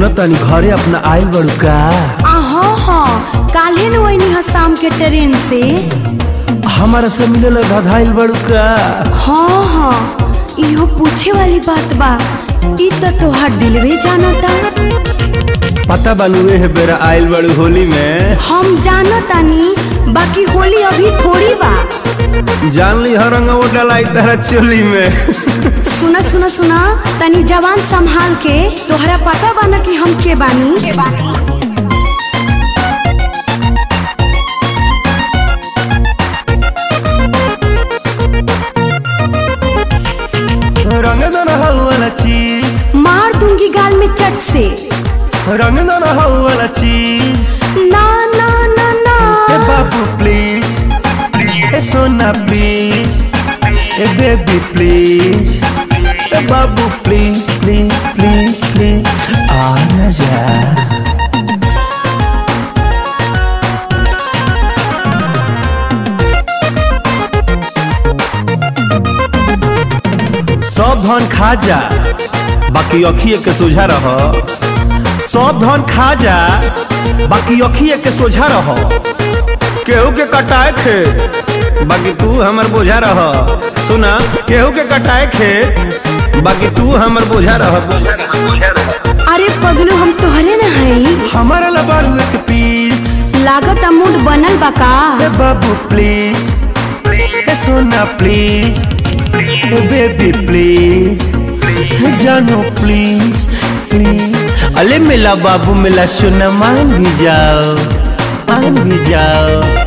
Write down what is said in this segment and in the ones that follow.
तनी घरे अपना आइल बड़ू का आहो हाँ काल्हे न वही ह शाम के ट्रेन से हमारा से मिले ला धधाइल बड़ू का हाँ हाँ इहो पूछे वाली बात बा ई तो तोहार दिलवे जानता पता बानुए है बेरा आइल बड़ू होली में हम जानतानी बाकी होली अभी थोड़ी बा जान ली हर रंग वो डलाई तारा चोली में सुना सुना सुना तनी जवान संभाल के तोहरा पता बा न कि हम के बानी के बानी रंग दन वाला चीज मार दूंगी गाल में चट से रंग दन वाला चीज ना ना ना ना ए बाबू प्लीज ए सोना प्लीज ए बेबी प्लीज ए बाबू प्लीज प्लीज प्लीज प्लीज आ ना जा सब धन खा जा बाकी अखिए के सोझा रह सब धन खा जा बाकी अखिए के सोझा रह केहू के कटाए खे बाकी तू हमर बोझा रह सुना केहू के कटाए खे बाकी तू हमर बोझा रह बोझा रह, बोझा रह। अरे पगलू हम तोहरे न हई हमारा लबारू एक पीस लागत मूड बनल बा का ए बाबू प्लीज ए सोना प्लीज ए बेबी प्लीज ए जानो प्लीज प्लीज अले मिला बाबू मिला सोना मान भी जाओ मान भी जाओ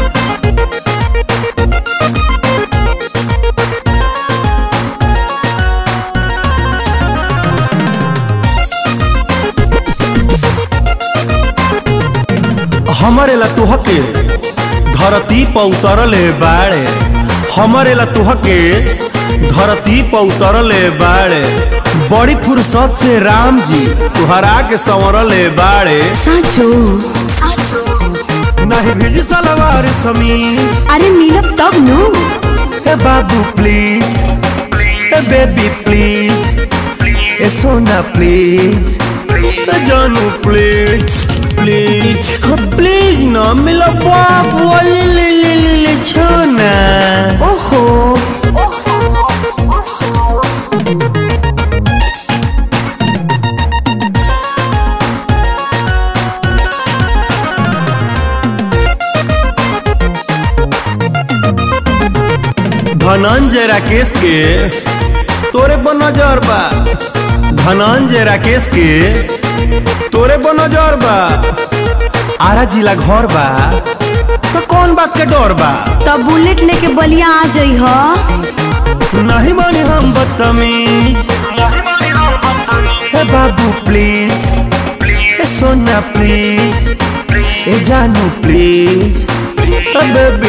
हमारे ला तुहके धरती पर उतरले बाड़े हमारे ला तुहके धरती पर उतरले बाड़े बड़ी फुर्सत से राम जी तुहरा के संवरले बाड़े साचो नहीं भेज सलवार समीज अरे मिलब तब नु ए बाबू प्लीज ए बेबी प्लीज ए सोना प्लीज ए जानू प्लीज प्लीज प्लीज ना मिला बाबू ले ले ले ले ले छोना ओहो धनंजय राकेश के तोरे पर नजर बा धनंजय राकेश के तोरे पर नजर बा आरा जिला घर बा तो कौन बात के डर बा तब बुलेट लेके बलिया आ जई ह नहीं मानी हम बदतमीज ए बाबू प्लीज ए सोना प्लीज ए जानू प्लीज ए बेबी